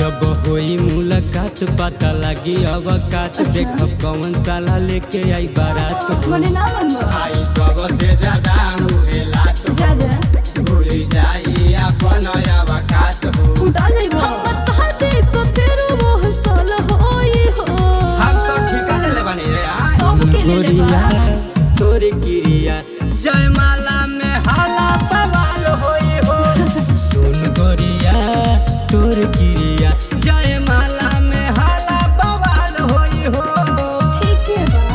जब होई मुलाकात पता लगी अब कात देखब कौन साला लेके आई बारात मने ना मनबो आई सब से ज्यादा हुए लात जा जा भूल जाई अपन अवकात हो उठा जाइबो हमर साथे को फिर वो हसल होई हो हम तो ठिका ले ले बनी रे आ सबके ले ले बा तोरी क्रिया जयमाला में हाला बवाल होई हो सुन गोरिया तोर क्रिया जयमाला में हाला बवाल होई हो ठीक है बा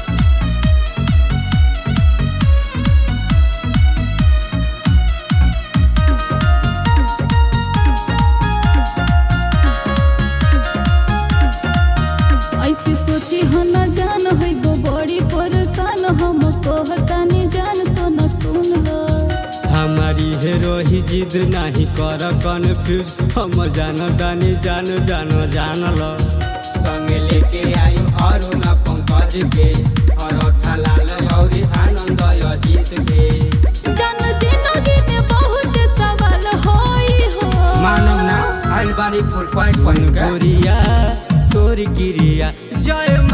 ऐसे सोची हो न जान है गो बड़ी परेशान हम कहतानी जान सुन सुन लो हमारी हेरो ही जिद नहीं कर कन्फ्यूज हम जान दानी जान जान जान लो संग लेके आयु अरुण पंकज के और लाल और आनंद अजीत के जान जिंदगी में बहुत सवाल होई हो मानव ना आइल बानी फुल पॉइंट पॉइंट गोरिया तोर गिरिया जय